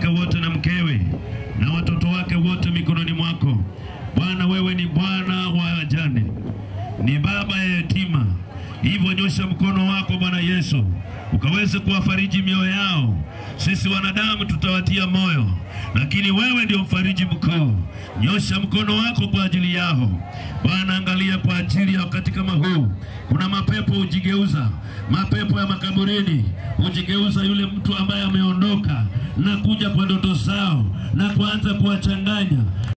wake wote na mkewe na watoto wake wote mikononi mwako Bwana. Wewe ni Bwana wa wajane, ni baba ya yatima, hivyo nyosha mkono wako Bwana Yesu ukaweze kuwafariji mioyo yao. Sisi wanadamu tutawatia moyo, lakini wewe ndio mfariji mkuu. Nyosha mkono wako kwa ajili yao Bwana. Angalia kwa ajili ya wakati kama huu, kuna mapepo hujigeuza, mapepo ya makaburini hujigeuza yule mtu ambaye ameondoka na kuja kwa ndoto zao na kuanza kuwachanganya